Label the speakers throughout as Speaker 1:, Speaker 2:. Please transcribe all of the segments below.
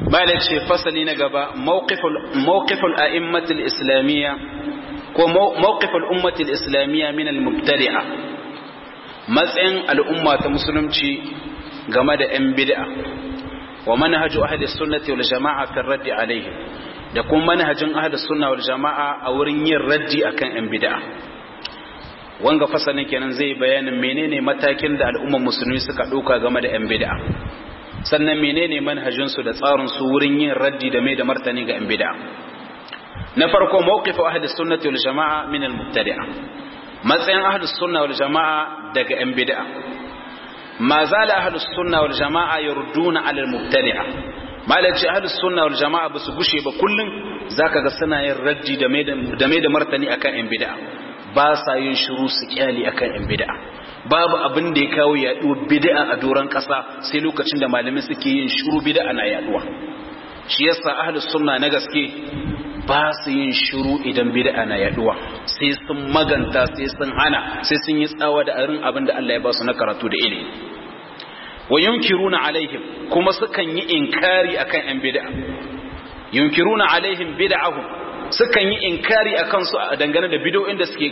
Speaker 1: bala ce fasali na gaba mawqiful a'immatul islamiyya ko mawqiful ummatul islamiyya min al-mubtadi'a matsayin al'umma ta musulunci game da 'yan bid'a wa manhaju ahli sunnati wal jama'a fi raddi alaihim da kuma manhajin ahli sunna wal jama'a a wurin yin raddi akan 'yan bid'a wanga fasalin kenan zai bayanin menene matakin da al'ummar musulmi suka ɗauka game da 'yan bid'a sannan menene manhajin su da tsarin su wurin yin raddi da mai da martani ga 'yan bid'a na farko mawqifu ahli sunnati wal jama'a min al mubtadi'a matsayin ahli sunna wal jama'a daga 'yan bid'a ma zala ahlus sunna wal jama'a yurduna ala al mubtadi'a malaci ahlus sunna wal jama'a basu gushe ba kullun zaka ga suna yin raddi da mai da mai da martani akan yan bid'a ba sa yin shiru su kyali akan yan bid'a babu abin da ya kawo yaduwar bid'a a doran kasa sai lokacin da malamai suke yin shiru bid'a na yaduwa shi yasa ahlus sunna na gaske ba su yin shiru idan bid'a na yaduwa sai sun maganta sai sun hana sai sun yi tsawa da arin abin da Allah ya ba su na karatu da ilimi wa yunkiruna alaihim kuma sukan yi inkari akan yan bid'a yunkiruna alaihim bid'ahum sukan yi inkari akan su dangane da bid'o'in da suke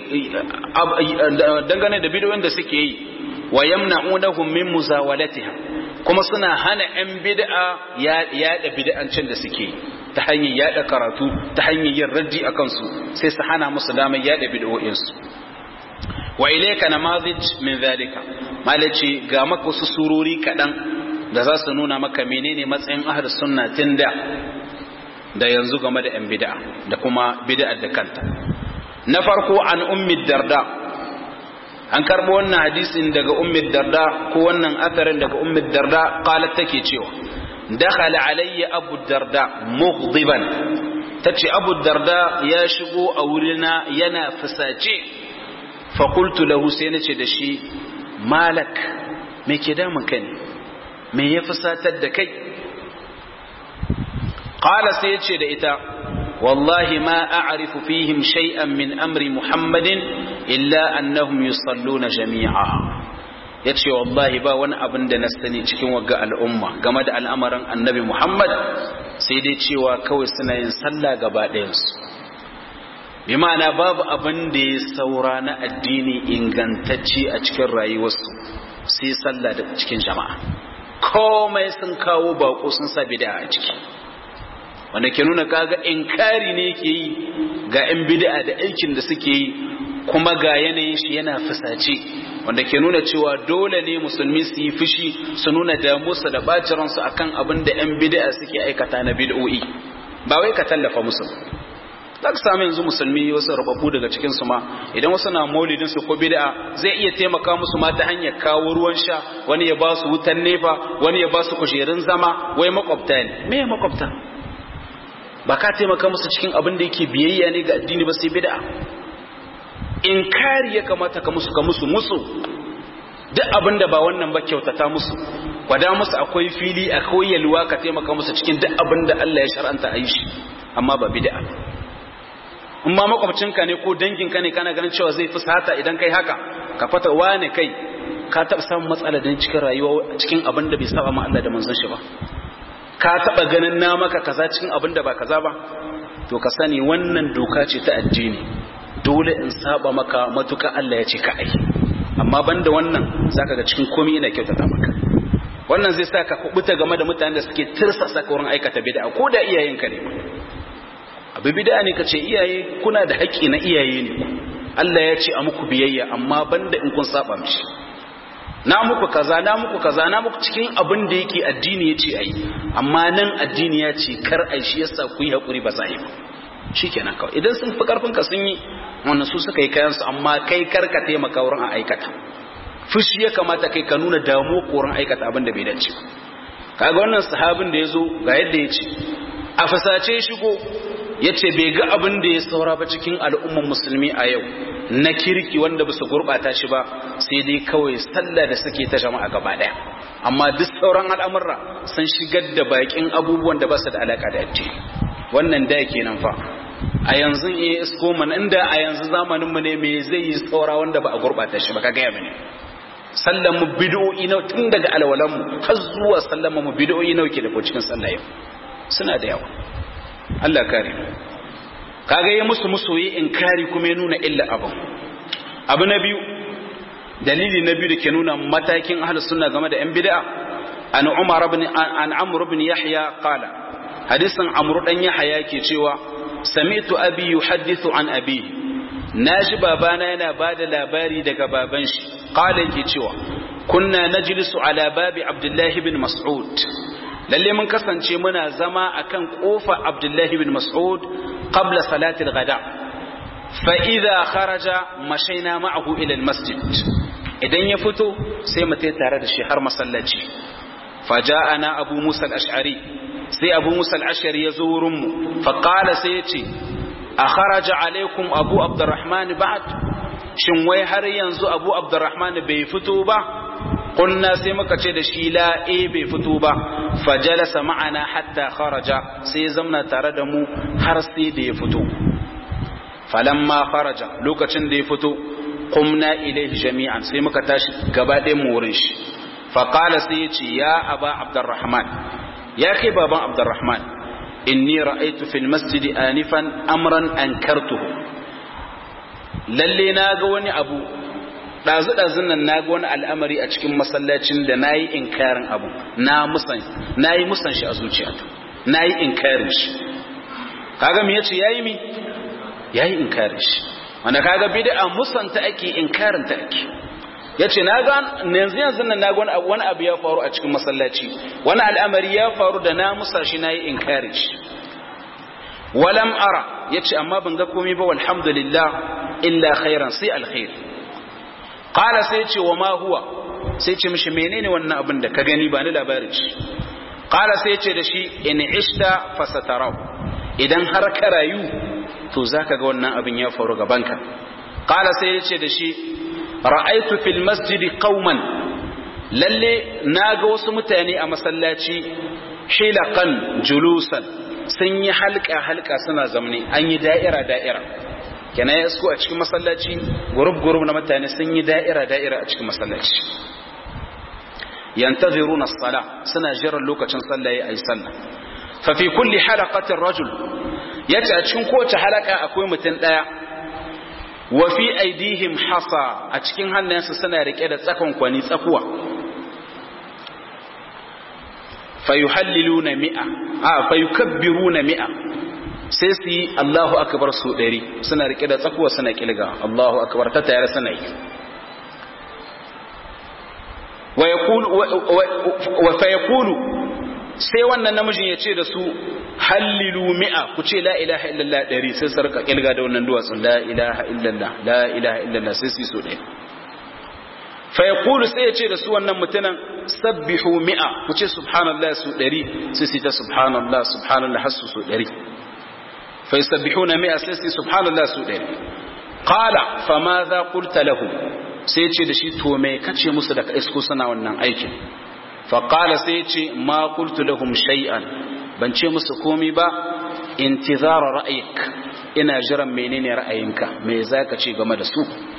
Speaker 1: dangane da bid'o'in da suke yi wa yamna'unahum min muzawalatiha kuma suna hana yan bid'a yaɗa bid'ancin da suke yi ta hanyar yada karatu ta hanyar yin raddi a kansu sai su hana musu damar yada bid'o'insu wa ilayka namazij min zalika malaci ga maka wasu surori kadan da za su nuna maka menene matsayin ahlus sunna tunda da yanzu game da yan bid'a da kuma bid'ar da kanta na farko an ummi darda an karbo wannan hadisin daga ummi darda ko wannan atharin daga ummi darda qalat take cewa دخل علي أبو الدرداء مغضبا تتشي أبو الدرداء يا شغو أولنا ينا فساجي فقلت له سينتي دشي مالك مي كدا مكاني مي يفساتد دكي قال سيتشي دئتا والله ما أعرف فيهم شيئا من أمر محمد إلا أنهم يصلون جميعا ya ce wallahi ba wani abin da na sani cikin wagga al'umma game da al'amarin annabi Muhammad sai dai cewa kawai suna yin sallah gaba ɗayansu. bi ma'ana babu abin da ya saura na addini ingantacce a cikin rayuwarsu sai sallah da cikin jama'a komai sun kawo bako sun sa bid'a a ciki wanda ke nuna kaga inkari ne yake yi ga 'yan bid'a da aikin da suke yi kuma ga yanayin shi yana fusace wanda ke nuna cewa dole ne musulmi su yi fushi su nuna damusa da baciransu akan abin da 'yan bid'a suke aikata na bid'o'i ba wai ka tallafa musu za ka samu yanzu musulmi wasu rababu daga cikinsu ma idan wasu na maulidin su ko bid'a zai iya taimaka musu ma ta hanyar kawo ruwan sha wani ya ba su wutan nefa wani ya ba su kujerun zama wai makwabta ne me makwabta ba ka taimaka musu cikin abin da yake biyayya ne ga addini ba sai bid'a inkari ya kamata ka musu ka musu musu duk abin da ba wannan ba kyautata musu kwada musu akwai fili akwai yalwa ka taimaka musu cikin duk abin da Allah ya shar'anta a yi shi amma ba bid'a in ma makwabcinka ne ko danginka ne kana ganin cewa zai fusata idan kai haka ka fata wane kai ka taɓa samun matsala da cikin rayuwa cikin abin da bai saba ma Allah da manzon shi ba ka taɓa ganin na maka kaza cikin abin da ba kaza ba to ka sani wannan doka ce ta addini dole in saba maka matuka Allah ya ce ka ai amma banda wannan zaka ga cikin komai ina kyautata maka wannan zai sa ka kubuta game da mutanen da suke tirsasa ka wurin aikata bid'a ko da iyayenka ne abu bid'a ne kace iyaye kuna da haƙƙi na iyaye ne Allah ya ce a muku biyayya amma banda in kun saba mishi na muku kaza na muku kaza na muku cikin abin da yake addini ya ce ayi amma nan addini ya ce kar ai shi yasa ku yi hakuri ba sai ba shikenan kawai idan sun fi karfin ka sun yi wannan su suka yi kayan su amma kai kar ka taimaka wurin a aikata fushi ya kamata kai ka nuna damuwa ko wurin aikata abin da bai dace ba kaga wannan sahabin da ya zo ga yadda ya ce a fasace shigo ya ce bai ga abin da ya saura ba cikin al'umman musulmi a yau na kirki wanda ba su gurɓata shi ba sai dai kawai sallah da suke ta jama'a gaba ɗaya amma duk sauran al'amurra sun shigar da bakin abubuwan da ba su da alaƙa da addini wannan da kenan fa a yanzu iya isko mana inda a yanzu zamanin mu ne me zai yi saura wanda ba a gurɓata shi ba ka gaya mini sallan mu bid'o'i nawa tun daga alwalan mu har zuwa sallan mu bid'o'i nawa ke da ko cikin sallah yau suna da yawa Allah kare kaga ya musu musu yi inkari kuma ya nuna illa abin abu na biyu dalili na biyu da ke nuna matakin ahlus sunna game da yan bid'a an umar ibn an amr ibn yahya qala hadisin amr dan yahya ke cewa sami'tu abi yuhaddithu an abi naji babana yana bada labari daga baban shi qala yake cewa kunna najlisu ala babi abdullahi bin mas'ud lalle mun kasance muna zama akan kofa abdullahi bin mas'ud qabla salati al-ghada fa idha kharaja mashaina ma'ahu ila al-masjid idan ya fito sai mu tai tare da shi har masallaci faja'ana abu musa al-ash'ari sai abu musa al-ash'ari ya zo wurin mu fa qala sai ya ce a kharaja alaikum abu abdurrahman ba'd shin wai har yanzu abu abdurrahman bai fito ba kunna sai muka ce da shi la e bai fito ba fajalasa ma'ana hatta kharaja sai zamna tare da mu har sai da ya fito falamma kharaja lokacin da ya fito qumna ilayhi jami'an sai muka tashi gaba ɗayan mu wurin shi fa qala sai ya ce ya aba abdurrahman ya kai baban abdurrahman inni ra'aytu fil masjidi anifan amran ankartuhu lalle na ga wani abu ɗazu-ɗazun nan na ga wani al'amari a cikin masallacin da na yi inkarin abu na yi musan shi a zuciyata na yi inkarin shi kaga me yace ya yi mi ya yi inkarin shi wanda kaga bid'a musanta ake inkarin ta ake ya ce na ga yanzu yanzu nan na ga wani abu ya faru a cikin masallaci wani al'amari ya faru da na musa shi na yi inkarin shi walam ara ya ce amma ban ga komai ba walhamdulillah illa khairan sai alkhairi qala sai ce wa ma huwa sai ce mishi menene wannan abin da ka gani ba ni labarin shi qala sai ce da shi in ishta fasatarau idan har ka rayu to zaka ga wannan abin ya faru gabanka qala sai ya ce da shi ra'aitu fil masjidi qauman lalle naga wasu mutane a masallaci hilaqan julusan sun yi halka halka suna zamne an yi da'ira da'ira kenan ya a cikin masallaci gurub gurub na mutane sun yi da'ira da'ira a cikin masallaci yantaziruna as-sala suna jiran lokacin sallah yayi ayi sallah fa fi kulli halaqatin rajul yace a cikin kowace halaka akwai mutum daya wa fi aidihim hasa a cikin hannayensu suna rike da tsakon kwani tsakuwa fayuhalliluna mi'a a fayukabbiruna mi'a sai su yi Allahu akbar su ɗari suna rike da tsakuwa suna kilga Allahu akbar ta tayar suna yi wa fayaqulu sai wannan namijin ya ce da su hallilu mi'a ku ce la ilaha illallah ɗari sai su rika kilga da wannan duwatsun la ilaha illallah la ilaha illallah sai su yi so ɗaya fa yaqulu sai ya ce da su wannan mutanen sabbihu mi'a ku ce subhanallah su ɗari sai su ta subhanallah subhanallah har su so ɗari fa yusabbihuna mi'a sai su subhanallah su ɗari qala fa ma za qulta lahu sai ce da shi to me kace musu da ka isko suna wannan aikin faƙala sai ce ma qultu lahum shay'an ban ce musu komi ba intizara ra'ayik ina jiran menene ra'ayinka me zaka ce game da su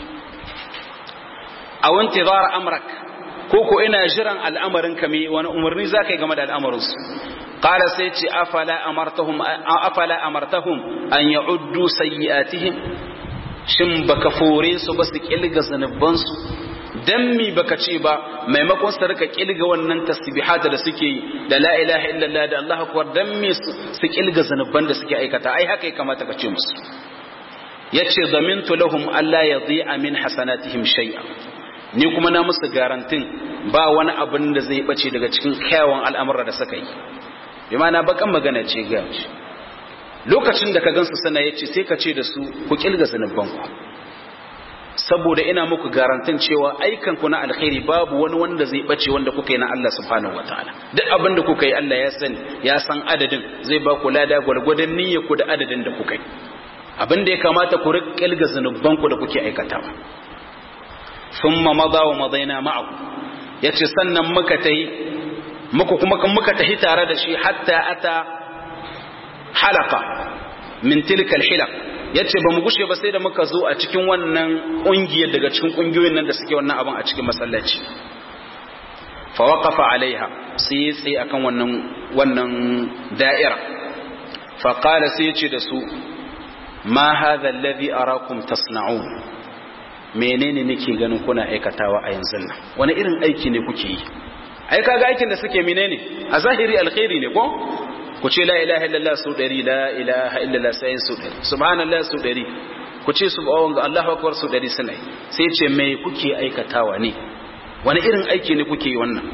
Speaker 1: aw intizara amrak ko ko ina jiran al'amarinka me wani umarni zaka yi game da al'amarin su qala sai ce afala amartahum afala amartahum an ya'uddu sayyi'atihim shin baka fore su ba su kilga zanubansu dan mi baka ce ba maimakon su rika kilga wannan tasbihata da suke yi da la ilaha illallah da Allahu akbar dan mi su kilga zanuban da suke aikata ai haka ya kamata ka ce musu yace zamintu lahum alla yadhi'a min hasanatihim shay'a ni kuma na musu garantin ba wani abin da zai bace daga cikin kyawun al'amura da suka yi bi ma'ana bakan magana ce ga lokacin da ka gansu sana yace sai ka ce da su ku kilga zanubanku saboda ina muku garantin cewa aikan ku na alkhairi babu wani wanda zai bace wanda kuka yi na Allah subhanahu wataala duk abin da kuka yi Allah ya sani ya san adadin zai ba ku lada gwargwadon niyyar ku da adadin da kuka yi abin da ya kamata ku rikilga zanuban ku da kuke aikatawa thumma madha wa madaina ma'ahu yace sannan muka tahi muka kuma muka tahi tare da shi hatta ata halaka min tilka alhilaq ya ce ba mu gushe ba sai da muka zo a cikin wannan ƙungiyar daga cikin ƙungiyoyin nan da suke wannan abin a cikin masallaci fa waqafa alaiha sai ya tsaye akan wannan wannan da'ira fa qala sai ya ce da su ma hadha alladhi arakum tasna'un menene nake ganin kuna aikatawa a yanzu nan wani irin aiki ne kuke yi ai kaga aikin da suke menene a zahiri alkhairi ne ko ku ce la ilaha illallah su dari la ilaha illallah sai su dari subhanallah su dari ku ce subhanahu Allahu akbar su dari suna sai ce me kuke aikatawa ne wani irin aiki ne kuke yi wannan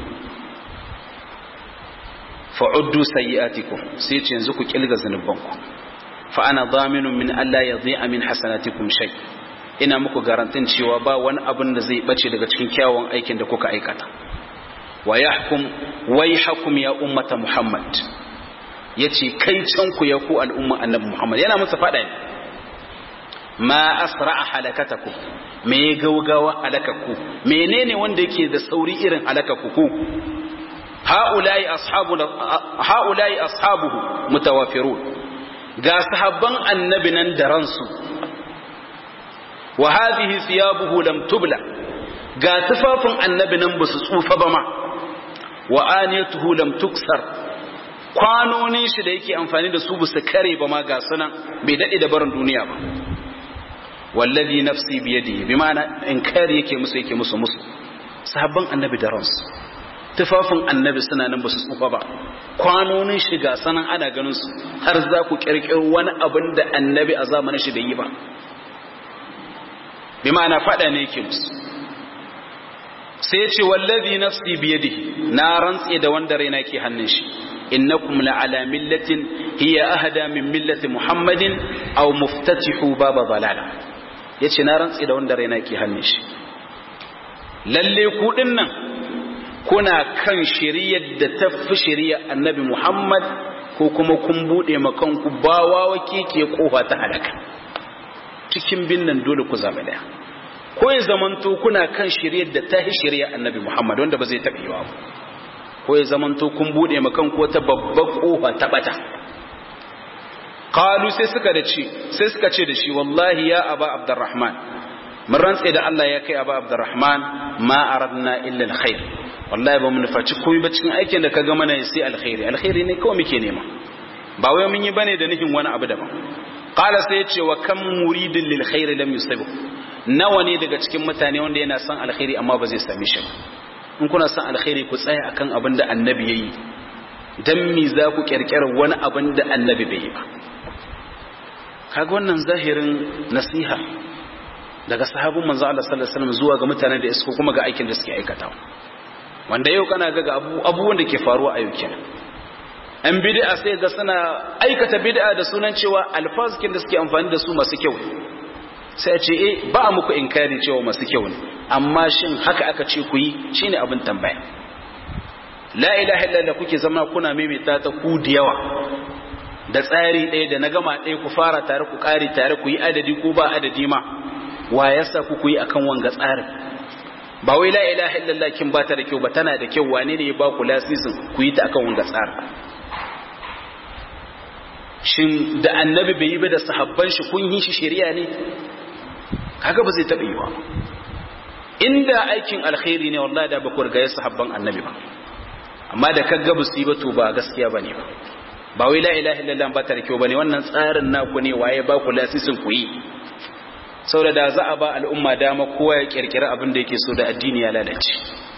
Speaker 1: fa'uddu sayyi'atikum sai ce yanzu ku kilga zanubanku fa ana dhaminun min alla yadhi'a min hasanatikum shay ina muku garantin cewa ba wani abin da zai bace daga cikin kyawun aikin da kuka aikata wa yahkum wayhakum ya ummata muhammad yace kai can ku ya ku al'umma annabi muhammad yana musu fada ne ma asra'a halakatakum me gaugawa halakaku menene wanda yake da sauri irin halakaku ku haula'i ashabu haula'i ashabuhu mutawafirun ga sahabban annabi nan da ransu wa hadhihi thiyabuhu lam tubla ga tufafin annabi nan basu tsufa ba ma wa aniyatuhu lam tuksar kwanonin shi da yake amfani da su basu kare ba ma ga sunan bai dade da barin duniya ba wallazi nafsi biyadihi bi ma'ana inkari yake musu yake musu musu sahabban annabi da ransu tufafin annabi suna nan basu tsufa ba kwanonin shi ga sanan ana ganin su har za ku kirkiro wani abin da annabi a zamanin shi bai yi ba bi ma'ana fada ne yake musu sai ya ce wallazi nafsi biyadihi na rantse da wanda raina ke hannun shi innakum la'ala millatin hiya ahada min millati muhammadin aw muftatihu baba balala yace na rantse da wanda raina ke hannun shi lalle ku dinnan kuna kan shari'ar da ta fi shari'ar annabi muhammad ko kuma kun bude makanku bawa wake ke kofa ta halaka cikin binnan dole ku zama daya ko ya zamanto kuna kan shiriyar da ta shirya annabi Muhammad wanda ba zai taɓa yi ba ko ya zamanto kun buɗe makan ko ta babbar ƙofa ta ɓata qalu sai suka da ce sai suka ce da shi wallahi ya aba abdurrahman mun rantse da Allah ya kai aba abdurrahman ma aradna illa alkhair wallahi ba mu nufaci komai ba cikin aikin da ka ga mana sai alkhairi alkhairi ne kawai muke nema ba wai mun yi bane da nufin wani abu daban qala sai ya ce wa kam muridin lil khair lam yusibu nawa ne daga cikin mutane wanda yana son alkhairi amma ba zai same shi ba in kuna son alkhairi ku tsaya akan abin da annabi yayi dan me za ku kirkira wani abin da annabi bai yi ba kaga wannan zahirin nasiha daga sahabin manzo Allah sallallahu alaihi wasallam zuwa ga mutanen da isko kuma ga aikin da suke aikatawa wanda yau kana ga abubuwan da ke faruwa a yau kenan an bid'a sai ga suna aikata bid'a da sunan cewa alfazikin da suke amfani da su masu kyau sai ce eh ba muku inkari cewa masu kyau ne amma shin haka aka ce ku yi shine abin tambaya la ilaha illallah kuke zama kuna maimaita ta ku da yawa da tsari ɗaya da na gama ɗaya ku fara tare ku ƙari tare ku yi adadi ko ba adadi ma wa yasa ku ku yi akan wanga tsarin ba wai la ilaha illallah kin ba ta da kyau ba tana da kyau wane ne ya ba ku lasisin ku yi ta akan wanga tsarin shin da annabi bai yi ba da sahabban shi kun yi shi shari'a ne kaga ba zai taɓa yi ba inda aikin alkhairi ne wallahi da ba ku riga sahabban annabi ba amma da kaga ba su yi ba to ba gaskiya bane ba ba wai la ilaha illallah ba ta da kyau bane wannan tsarin naku ne waye ba ku lasisin ku yi saboda da za a ba al'umma dama kowa ya kirkira abin da yake so da addini ya lalace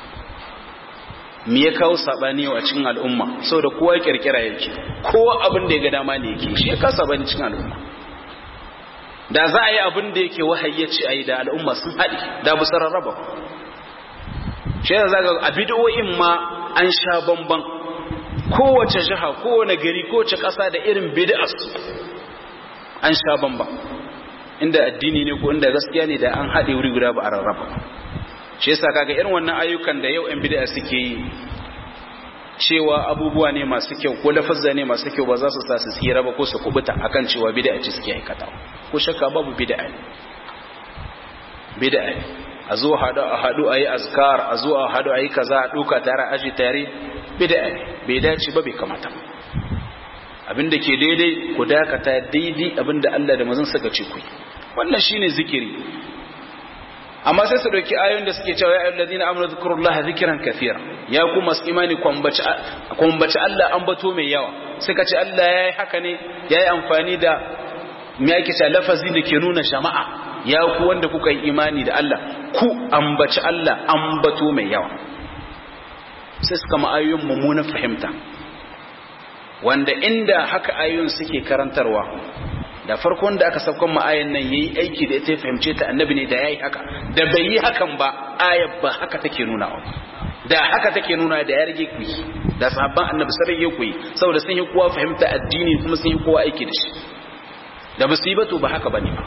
Speaker 1: me ya kawo sabani yau a cikin al'umma saboda kowa ya kirkira yake kowa abin da ya ga dama ne yake shi ya kawo sabani cikin al'umma da za a yi abin da yake wahayi ya ce a yi da al'umma sun haɗi da bu rarraba shi da zaga a bidiyoyin ma an sha bamban kowace jiha kowane gari kowace ƙasa da irin bid'as an sha bamban inda addini ne ko inda gaskiya ne da an haɗe wuri guda ba a rarraba shi yasa kaga irin wannan ayyukan da yau 'yan bid'a suke yi cewa abubuwa ne masu kyau ko lafazza ne masu kyau ba za su sa su tsira ba ko su kubuta akan cewa bid'a ce suke aikata ko shakka babu bid'a ne bid'a ne a zo hadu a hadu ayi azkar a zo a hadu ayi kaza a duka tare aji tare bid'a ne bai dace ba bai kamata abinda ke daidai ku dakata daidai abinda Allah da manzon suka ce ku wannan shine zikiri amma sai su dauki ayoyin da suke cewa ya ayyuhal ladina amanu dhkurullaha dhikran kathira ya ku masu imani kwambaci kwambaci Allah ambato mai yawa suka ce Allah yayi haka ne yayi amfani da me yake cewa lafazi da ke nuna jama'a ya ku wanda kuka yi imani da Allah ku ambaci Allah ambato mai yawa sai suka ma ayoyin mummunan fahimta wanda inda haka ayoyin suke karantarwa da farkon da aka saukan ma ayan nan yayi aiki da ita ya fahimce ta annabi ne da yayi haka da bai yi hakan ba ayar ba haka take nuna ba da haka take nuna da ya rage ku da sahabban annabi sai ya ku saboda sun yi kowa fahimta addini kuma sun yi kowa aiki da shi da musibatu ba haka bane ba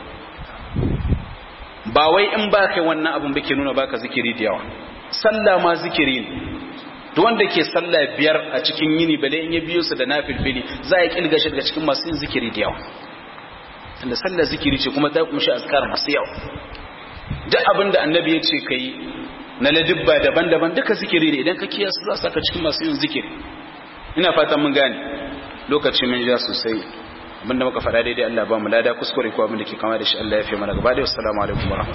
Speaker 1: ba wai in ba kai wannan abun ba ke nuna baka zikiri da yawa sallah ma zikiri ne duk wanda ke sallah biyar a cikin yini bale in ya biyo su da nafilfili za ya kilga shi daga cikin masu yin zikiri da yawa tunda sallah zikiri ce kuma ta kumshi azkar masu yawa duk abin da annabi ya ce kai na ladibba daban-daban duka zikiri ne idan ka kiyasu za saka cikin masu yin zikiri ina fatan mun gane lokaci mun ja sosai abinda muka faɗa daidai Allah ba mu lada kuskure ko abin da ke kama da shi Allah ya fi mana gaba da assalamu alaikum warahmatullahi